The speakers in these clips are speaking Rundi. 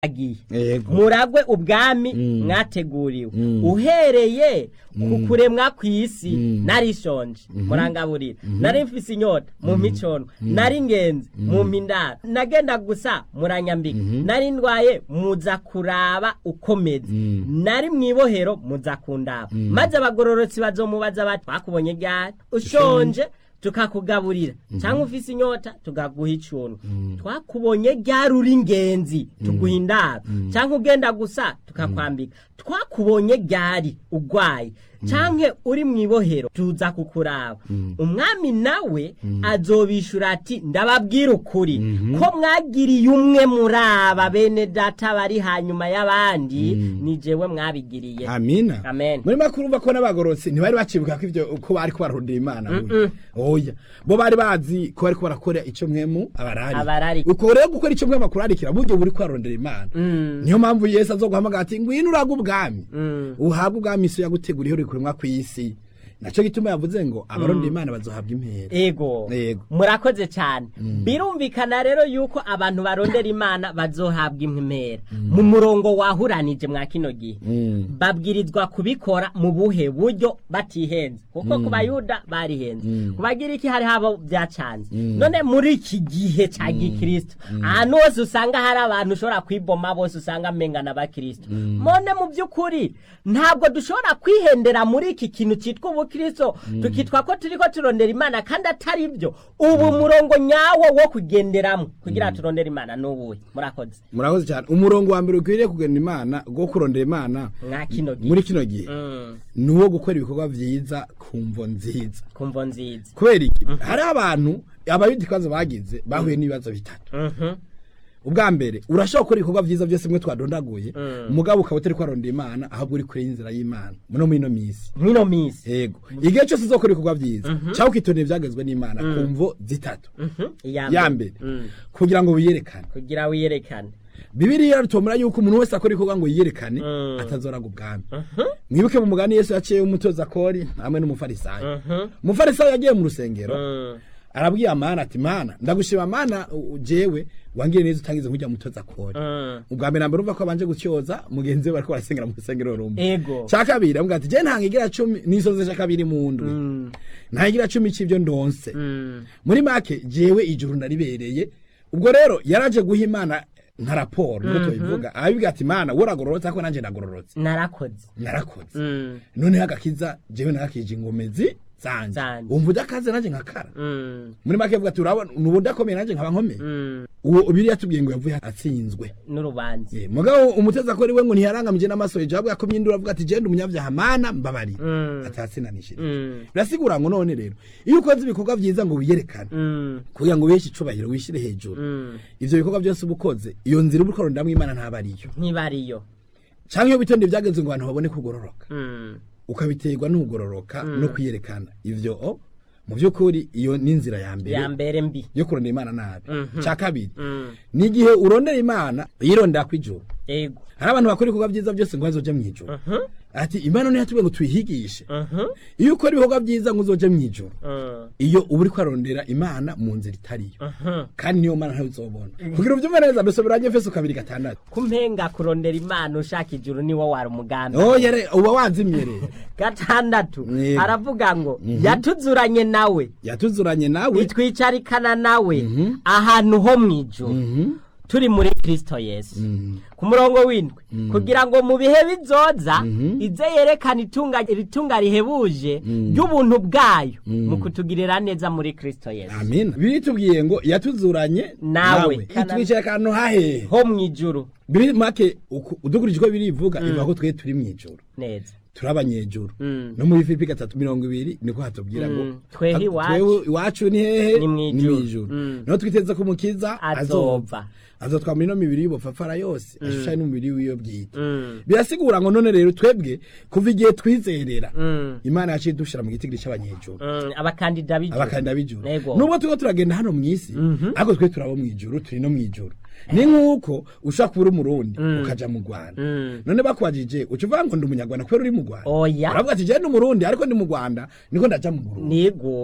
agiye Yego. muragwe ubwami mwateguriwe uhereye ku kuremwa kw'isi narishonje murangaburira nari mfise inyota mu micono nari ingenzi mu mpindaro nagenda gusa muranyambika nari ndwaye muza kuraba ukomeze nari mwibohero muza kundaba maze abagororotsi bazomubaza bati twakubonye ryari ushonje tukakugaburira cyangwa ufise inyota tukaguha icuntu twakubonye ryari uri ingenzi tuguha indaro cyangwa ugenda gusa tukakwambika twakubonye ryari ugwaye cyangwa uri mu ibohero tuza kukuraba umwami nawe azobishura ati ndababwira ukuri ko mwagiriye umwe muri aba bene data bari hanyuma y'abandi ni jewe mwabigiriye amina Amen. muri makuru urumva ko n'abagororotsi ntibari bacibuka ko ivyo ko bari ko bararondera imana burya. oya bo bari bazi ko bari ko barakora ico mwemu abarari Abarari. uko rero gukora ico mwemu akurarikira buryo buri ko bararondera imana niyo mpamvu yesu azoguhamagara ati ngwino uraga ubwami uhabwe ubwami isi yaguteguriye uri kuremwa kw'isi naco gituma yavuze ngo abarondera imana bazohabwa impera ego Yego. murakoze cyane birumvikana rero yuko abantu barondera imana bazohabwa impera mu murongo wahuranije mwa kino gihe babwirizwa kubikora mu buhe buryo batihenze kuko ku bayuda barihenze ku bagiriki hari habo byacanze none muri iki gihe cya gikristo ahantu hose usanga hari abantu ushobora kwiboma bose usanga amengana abakristo mone mu by'ukuri ntabwo dushobora kwihendera muri iki kintu cyitwa ubukristo tukitwa ko turi ko turondera imana kandi atari byo ubu murongo nyawo wo kugenderamo kugira turondere imana n'ubuhe murakoze murakoze cyane umurongo wa mbere ukwiriye kugenda imana go kurondera imana mwa kino gihe muri kino gihe Mm, ni uwo gukora ibikorwa vyiza ku mvo nziza kumvo nziza kubera iki hari abantu abayuda ikibazo bagize bahuye n'ibibazo bitatu Mhm, ubwa mbere urashobora gukora ibikorwa vyiza byose mwe twadondaguye umugabo ukaba utari kwarondera imana ahubwo uri kure y'inzira y'imana muno muri ino misi mwino minsi yego igihe cyose uzokora ibikorwa vyiza cyangwa ukitondera ivyagezwe n'imana ku mvo zitatu Mhm, ya mbere Mm, kugira ngo wiyerekane kugira wiyerekane bibiriya ritomera yuko umuntu wese akora ibikorwa ngo yiyerekane Mm. atazoraga ubwami mwibuke mu mugani yesu yaciye umutoza kori hamwe n'umufarisayo umufarisayo yagiye mu rusengero Mm, arabwiye amana ati mana ndagushima mana u- jewe wangire neza utangize nkujya mutoza kori mm. ubwa mbere nambere urumva ko abanje gutyoza mugenzi we bariko barasengera mu rusengero rumwe ego cya kabiri avuga ati je ntangigira cumi nisoze cya kabiri mu ndwi Mm, ntangigira cumi c'ivyo ndonse mm, muri make jewe ijuru ndaribereye ubwo rero yaraje guha imana nka raporo niko tubivuga arabibwira ati mana woragororotse ariko nanje ndagororotse narakoze narakoze Mm, noneho agakiza jewe narakije ingomezi zanje Zanje. wumva udakaze nanje nkakara mm, muri make avuga ati urabona nubu udakomeye nanje nkaba nkomeye mm. uwo biriya tubwiye ngo yavuye atsinzwe n'urubanza Eh, mugabo umuteza ko we ngo ntiyarangamije n'amaso hejuru ahubwo yakomye induru avuga ati jenda umunyabyaha mana mbabari Mm. atatsinanishije Mm, birasigura ngo none rero iyo ukoze ibikorwa vyiza ngo wiyerekane mm, kugira ngo wiheshe icubahiro wishyire hejuru mm. ivyo bikorwa byose uba ukoze iyo nzira uba ukorondamwo imana ntaba ariyo ntibariyo canke iyo bitonde vyagenze ngo abantu babone kugororoka Mm, ukabiterwa n'ukugororoka no kwiyerekana ivyo o mu vy'ukuri iyo ni inzira ya ya mbere mbere mbi yo kurondera imana nabi ca kabiri Mm, ni igihe urondera imana yirondera kw'ijuru ego hari abantu bakora ibikorwa vyiza byose ngo bazoje mw'ijuru ati imana niyo yatubwiye ngo tuyihigishe Mhm, iyo ukora ibikorwa vyiza ngo uzoje mw'ijuru mm, iyo uba uriko arondera imana mu nzira itariyo mhm. kandi niyo mana ntawe uzobona kugira uvyumve neza dusoberanye efeso kabiri gatandatu kumpenga kurondera imana ushaka ijuru niwo wari umugambi oh yere uba wanzimye rero gatandatu Yego. aravuga ngo yatuzuranye nawe yatuzuranye nawe itwicarikana nawe ahantu ho mu ijuru turi muri kristo yesu ku murongo w'indwi kugira ngo mu bihe bizoza ize yerekana itunga iritunga rihebuje ry'ubuntu bwayo mu kutugirira neza muri kristo yesu amina biri tubwiye ngo yatuzuranye Nawe. itwicaye akantu hahehe ho mu ijuru biri make uku- udukurikije uko birivuga ivuga ko twe turi mw'ijuru neza turi abanyejuru Mm. no muri filipi gatatu mirongo ibiri niko hatubwira ngo Mm. Twehe ha- iwacu. twewe iwacu ni hehe Ni mw'ijuru. mw'ijuru Mm. niho twiteze ko umukiza Azova. azova azotwa muri ino mibiri y'ubupfapfara yose ashushanya n'umubiri wiyo bwite Mm. birasigura ngo none rero twebwe kuva igihe twizerera Mm. imana yaciye dushira mu gitigiri c'abanyejuru Mm, abakandida b'ijuru abakandida b'ijuru Nego. nubwo turiko turagenda hano mw'isi ariko twe turabo mw'ijuru turi no mw'ijuru ni nk'uko ushobora kuba uri umurundi ukaja mu rwanda Mm. none bakubajije uca uvuga ngo ndi umunyarwanda kubera uri mu rwanda Oya. uravuga ati je ndi umurundi ariko ndi mu rwanda niko ndaja mu burundi nigo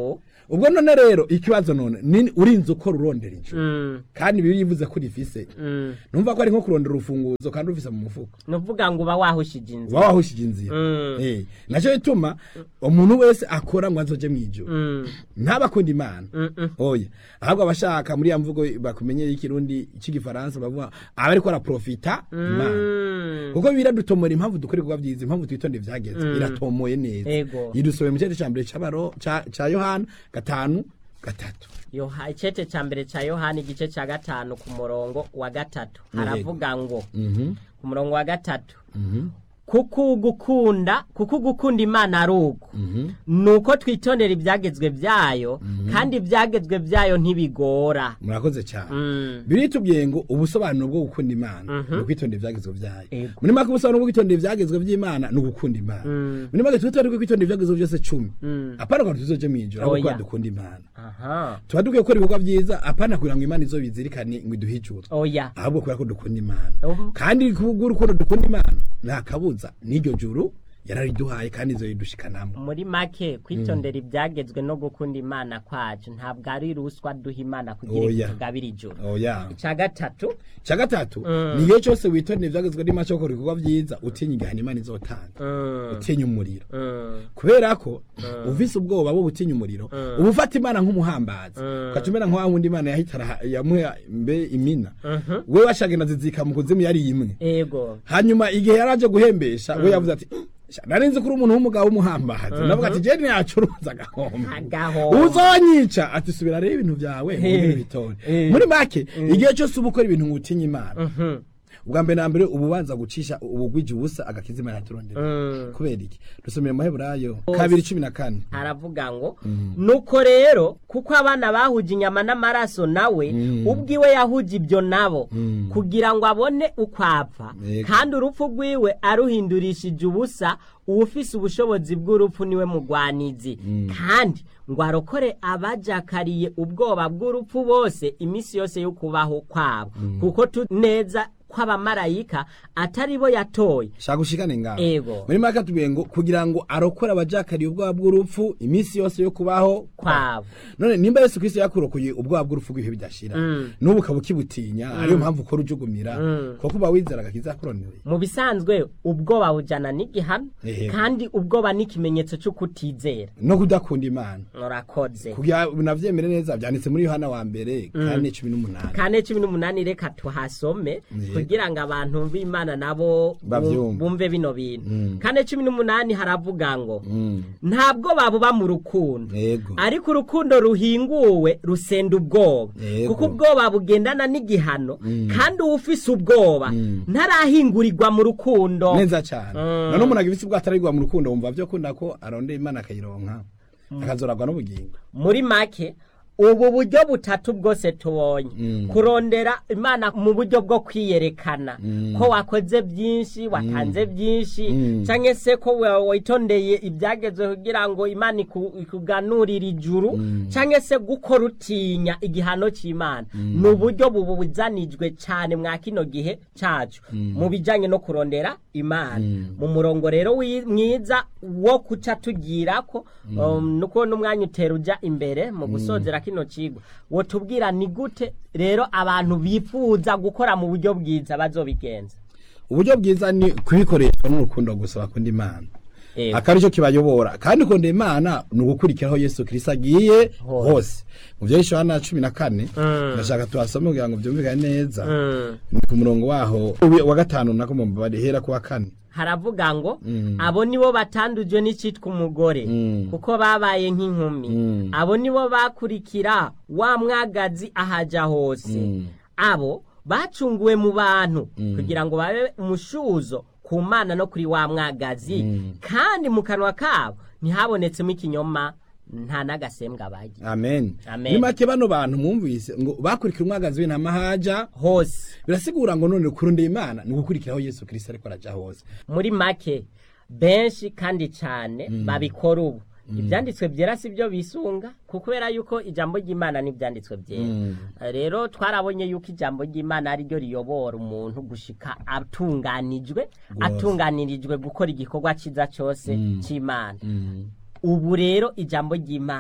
ubwo none rero ikibazo none ni urinze uko rurondera ijuru Mm, kandi bibi yivuze ko rifise mm. numva ko ari nko kurondera urufunguzo kandi rufise mu mufuko nuvuga ngo uba wahushije inzira uba wahushije inzira Mm. Eh, naco bituma umuntu wese akora ngo azoje mw'ijuru Mm, ntabakunda imana mm, mm. oya ahubwo abashaka muri ya mvugo bakumenyeye ikirundi c'igifaransa bavuga aba ariko araprofita imana Mm. kuko biradutomora impamvu dukora ibikorwa byiza impamvu twitonde vyageze iratomoye neza Ego. yidusobe mu cete ca mbere c'abaro ca ca yohana gatanu gatatu Yoha- icete ca mbere ca yohani igice ca gatanu ku murongo wa gatatu haravuga ngo Mhm, ku murongo wa gatatu mhm, kuko ugukunda kuko ugukunda imana ari uko mhm. nuko twitondera ibyagezwe byayo kandi ibyagezwe byayo ntibigora murakoze cyane Mm. biritubwiye ngo ubusobanuro bwo gukunda imana ni ukwitondera ivyagezwe vyayo Ego. muri make ubusobanuro bwo kwitondera ivyagezwe vy'imana ni ugukunda imana Mm. muri make twitondere ko kwitondera ivyagezwe vyose cumi Mm. apana ngo tuzoje mw'ijoro ahubwo Oya. kuba dukunda imana aha tuba dukwiye gukora ibikorwa vyiza apana kugira ngo imana izobizirikane ngo iduhe ijuru oya ahubwo kubera ko dukunda imana Ubu- kandi kubw'urukundo dukunda imana nta kabuza n'iryo juru yarariduhaye kandi izoyidushikanamo muri make kwitondera ibyagezwe no gukunda imana kwacu ntabwo ari ruswa duha imana kugira ngo Oya. tugabire ijoro oya icya gatatu cya gatatu ni igihe cyose witondera ivyagezwe n'imana cyo gukora ibikorwa vyiza utinya igihano imana izotanga Mm, utinya umuriro mm, kubera ko uvise ubwoba bwo gutinya umuriro uba ufata imana nk'umuhambazi ugaca umera nka wa wundi imana yahitara yamuha mbe imina we washagenda zizika mu kuzimu yari imwe ego hanyuma igihe yari aje guhembesha we yavuze ati "Sha, nari nzi ko uri umuntu w'umugabo w'umuhambazi navuga ati jeni yacuruza agahombo Agahombo. uzonyica ati subira rero ibintu byawe ntugire bitore Eh. muri make igihe cyose uba ukora ibintu ngo utinye imana Mhm. ubwa mbere na mbere uba ubanza gucisha ubugwije ubusa agakiza imana yaturondera Mm. kubera iki dusomera mu maheburayo kabiri cumi na kane haravuga ngo nuko rero kuko abana bahuje inyama n'amaraso nawe ubwiwe yahuje ibyo nabo kugira ngo abone uko apfa Yego. kandi urupfu rwiwe aruhindurishije ubusa uwufise ubushobozi bw'urupfu niwe mugwanizi kandi ngo arokore abajakariye ubwoba bw'urupfu bose iminsi yose yo kubaho kwabo kuko tu neza kw'abamarayika atari bo yatoye shaka ushikane ngaho Ego. muri make atubwiye ngo kugira ngo arokore abajakariye ubwoba bw'urupfu iminsi yose yo kubaho kwabo none nimba yesu kristo yakurokoye ubwoba bw'urupfu bw'ibihe bidashira n'ubu ukaba ukibutinya ariyo mpamvu ukora ujugumira kuko uba wizera agakiza yakurondereye mu bisanzwe ubwoba bujana n'igihano Ehe. kandi ubwoba ni ikimenyetso cyo kutizera no kudakunda imana murakoze kugira unavyemere neza vyanditse muri yohana wa mbere kane cumi n'umunani kane cumi n'umunani reka tuhasome Yego. kugira ngo abantu b'imana nabo bu- Bavyumve. bumve bino bintu kane cumi n'umunani haravuga ngo Mm. ntabwo babuba mu rukundo Yego. ariko urukundo ruhinguwe rusenda ubwoba Yego. kuko ubwoba bugendana n'igihano kandi uwufise ubwoba ntarahingurirwa mu rukundo neza cyane none umuntu agifise ubwo atarigwa mu rukundo wumva vyo kunda ko arondera imana akayironka akazoragwa n'ubugingo muri make ubu buryo butatu bwose tubonye kurondera imana mu buryo bwo kwiyerekana ko wakoze byinshi watanze byinshi cyangwa se ko wa- witondeye ibyagezwe kugira ngo imana iku- ikuganurire ijuru cyangwa se gukora utinya igihano cy'imana ni uburyo bubuzanijwe cyane mwa kino gihe cyacu mu bijyanye no kurondera imana mu murongo rero wi- mwiza wo kuca tugira ko um, nuko n'umwanya utera ujya imbere mu gusozera kino kigo wotubwira ni gute rero abantu bifuza gukora mu buryo bwiza bazobigenza uburyo bwiza ni kubikoreshwa n'urukundo gusa bakunda imana Yego. akaba aricyo kibayobora kandi ukunda imana ni ugukurikiraho yesu kirisito agiye Hose. hose mu byerekeye Yohana cumi na kane ndashaka tuhasome kugira ngo byumvikane neza ni ku murongo waho wa gatanu nako mu mbabare hera ku wa kane haravuga ngo abo nibo batandujwe n'icyitwa umugore kuko babaye nk'inkumi abo nibo bakurikira wa mwagazi ahaja hose abo bacunguwe mu bantu kugira ngo babe umushuzo ku mana no kuri wa mwagazi kandi mu kanwa kabo ntihabonetsemo ikinyoma nta n'agasembwa bagira amen Amen. ni make bano bantu mwumvise ngo bakurikira umwagazi w'intama haja hose birasigura ngo none kurondera imana ni ugukurikiraho yesu kirisito ariko araja hose muri make benshi kandi cyane babikora ubu ibyanditswe byera si byo bisunga kuko kubera yuko ijambo ry'imana n'ibyanditswe byera rero twarabonye yuko ijambo ry'imana ari ryo riyobora umuntu gushika atunganijwe atunganirijwe gukora igikorwa cyiza cyose cy'imana ubu rero ijambo ry'imana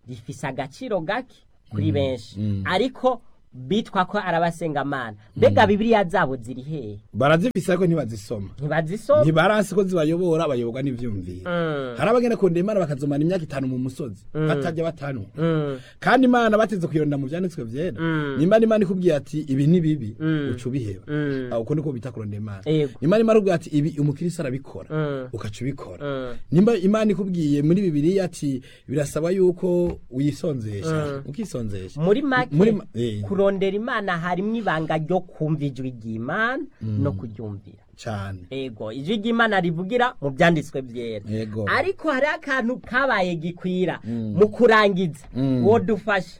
rifise agaciro gake kuri benshi ariko bitwa ko arabasengamana mbega bibiliya zabo ziri hehe barazifise ariko ntibazisoma ntibazisoma ntibaransi ko zibayobora bayoborwa n'ivyumviro hari abagenda kurondera imana bakazomana imyaka itanu mu musozi batajya batanwa kandi imana bateze kuyironda mu vyanditswe vyera nimba n'imana ikubwiye ati ibi ni bibi uca ubiheba aho uko niko bita kurondera imana Yego. nimba imana ikubwiye ati ibi umukirisi arabikora ukaca ubikora nimba imana ikubwiye muri bibiliya ati birasaba yuko uyisonzesha ukisonzesha muri make Muri ma- eh. kurondera imana harimwo ibanga ryo kumva ijwi ry'imana no kuryumvira cane ego ijwi ry'imana rivugira mu byanditswe byera Ego. ariko hari akantu kabaye gikwira mu kurangiza uwo dufashe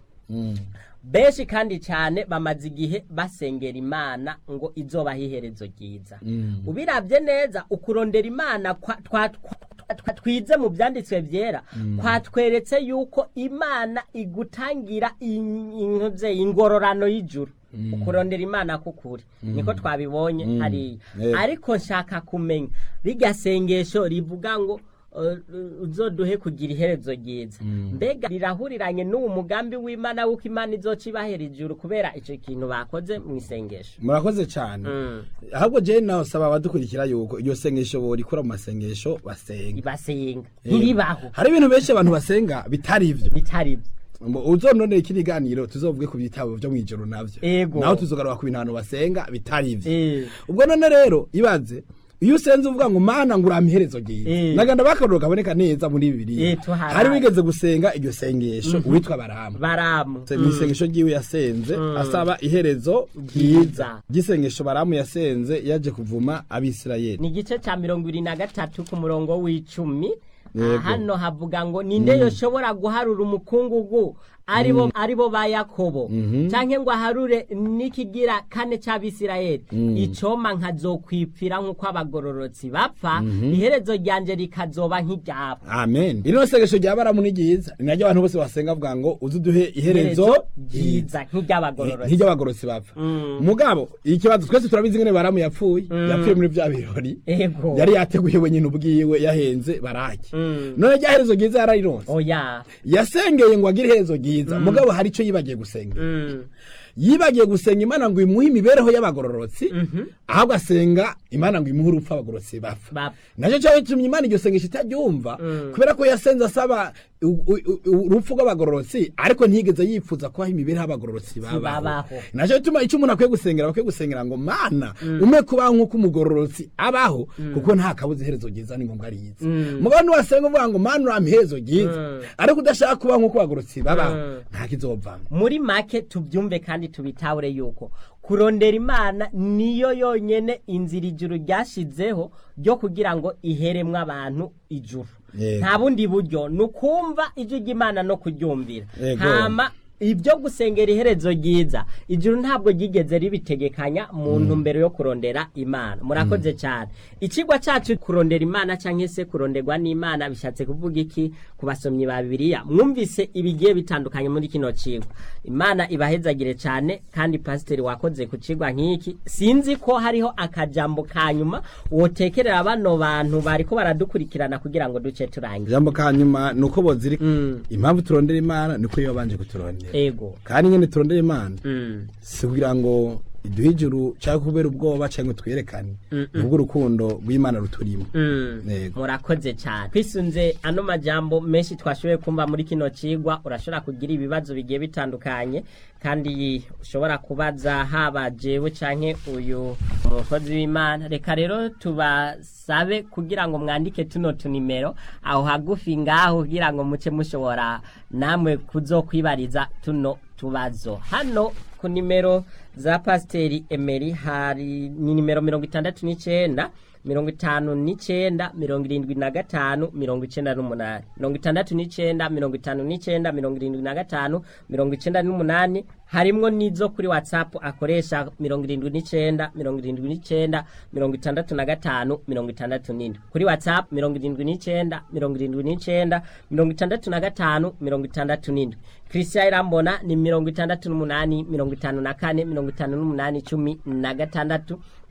benshi kandi cyane bamaze igihe basengera imana ngo izobaho iherezo ryiza ubirabye neza ukurondera imana kwa- twa- twa- twa- twize mu byanditswe byera kwatweretse yuko imana igutangira in- intuze ingororano y'ijuru ukurondera imana kukuri niko twabibonye hariya Yego. ariko nshaka kumenya rirya sengesho rivuga ngo uh, uzoduhe kugira iherezo ryiza mbega rirahuriranye n'uwo mugambi w'imana w'uko imana izoca ibahera ijuru kubera icyo kintu bakoze mu isengesho murakoze cyane Mm. ahubwo jewe nawe saba abadukurikira yuko iryo sengesho borikora mu masengesho basenga basenga ntiribaho hari ibintu benshi abantu basenga bitari ivyo bitari byo Mu- uzononera iki kiganiro tuzovuge ku bitabo vyo mw'ijoro navyo Ego. naho tuzogaruka ku bintu abantu basenga bitari ivyo Eh. ubwo none rero ibaze iyo usenze uvuga ngo mana ngo urampa iherezo ryiza Eh. naganda bakaruro kaboneka neza muri bibiliya Eh, tuharaye. hari wigeze gusenga iryo sengesho uwitwa baramu baramu mu isengesho ryiwe yasenze asaba iherezo ryiza ry'isengesho baramu yasenze yaje kuvuma abisirayeli ni igice cya mirongo ibiri na gatatu ku murongo w'icumi Yego. Ah, hano havuga ngo ninde yoshobora guharura umukungugu aribo aribo ba yakobo canke ngo aharure n'ikigira kane c'abisirayeli icoma nkazokwipfira nk'uko abagororotsi bapfa iherezo ryanje rikazoba nk'iryabo amen ino sengesho rya baramu ni ryiza ni naryo abantu bose basenga bavuga ngo uze uduhe iherezo ryiza nk'iry'abagororotsi nk'iry'abagororotsi bapfa mugabo ikibazo twese turabizi ngene baramu yapfuye yapfuye muri vya birori ego yari yateguye wenyine ubwiwe yahenze baraki none rya herezo ryiza yararironse oya yasengeye ngo agire iherezo ryiza mugabo hari ico yibagiye gusenga Mm. yibagiye gusenga imana ngo imuhe imibereho y'abagororotsi ahubwo asenga imana ngo imuhe urupfu abagororotsi bapfa Bapfa. nacyo cyaba gitumye imana iryo sengesho itaryumva kubera ko yasenze asaba u- u- u- urupfu rw'abagororotsi ariko ntiyigeze yifuza kubaho imibereho y'abagororotsi babaho babaho. nacyo gituma icyo umuntu akwiye gusengera bakwiye gusengera ngo mana ume kubaho nk'uko umugororotsi abaho kuko nta kabuza iherezo ryiza ni ngombwa riza mugabo niwasenga uvuga ngo mana urampa iherezo ryiza ariko udashaka kubaho nk'uko abagororotsi babaho nta kizovamo muri make tubyumve kandi tubitahure yuko kurondera imana niyo yonyene inzira ijuru ryashizeho ryo kugira ngo iheremwe abantu ijuru Yego. nta bundi buryo ni ukumva ijwi ry'imana no kuryumvira Yego. hama ibyo gusengera iherezo ryiza ijuru ntabwo ryigeze ribitegekanya mu ntumbero yo kurondera imana murakoze cyane ikigwa cyacu kurondera imana cyangwa se kuronderwa n'imana bishatse kuvuga iki ku basomyi ba bibiliya mwumvise ibigiye bitandukanye muri kino kigwa imana ibahezagire cyane kandi pasiteri wakoze ku kigwa nk'iki sinzi ko hariho akajambo ka nyuma wotekerera bano bantu bari ko baradukurikirana kugira ngo duce turangize ijambo ka nyuma ni uko boziri impamvu turondera imana niko iyo babanje kuturondera ego kandi nyine turondera imana Mm. si kugira ngo iduhe ijuru cyangwa kubera ubwoba cyangwa twerekane nubwo urukundo rw'imana ruturimo Mm. Yego. murakoze cyane twisunze ano majambo menshi twashoboye kumva muri kino kigwa urashobora kugira ibibazo bigiye bitandukanye kandi ushobora kubaza haba jewe canke uyu umukozi w'imana reka rero tubasabe kugira ngo mwandike tuno tunimero aho hagufi ngaho kugira ngo muce mushobora namwe kuzokwibariza tuno tubazo hano ku nimero za pasiteri emeri hari ni nimero mirongo itandatu n'icyenda mirongo itanu n'icyenda mirongo irindwi na gatanu mirongo icyenda n'umunani mirongo itandatu n'icyenda mirongo itanu n'icyenda mirongo irindwi na gatanu mirongo icyenda n'umunani harimwo n'izo kuri watsapu akoresha mirongo irindwi n'icyenda mirongo irindwi n'icyenda mirongo itandatu na gatanu mirongo itandatu n'indwi kuri watsapu mirongo irindwi n'icyenda mirongo irindwi n'icyenda mirongo itandatu na gatanu mirongo itandatu n'indwi christian irambona ni mirongo itandatu n'umunani mirongo itanu na kane mirongo itanu n'umunani cumi na gatandatu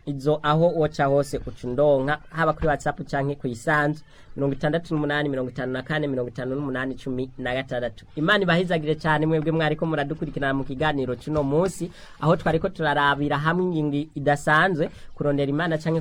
izo aho woca hose uca undonka haba kuri whatsapp canke kuyisanzu mirongo itandatu n'umunani mirongo itanu na kane mirongo itanu n'umunani cumi na gatandatu imana ibahizagire cyane mwebwe mwariko muradukurikirana mu kiganiro c'uno munsi aho twariko turarabira hamwe ingingo idasanzwe kurondera imana canke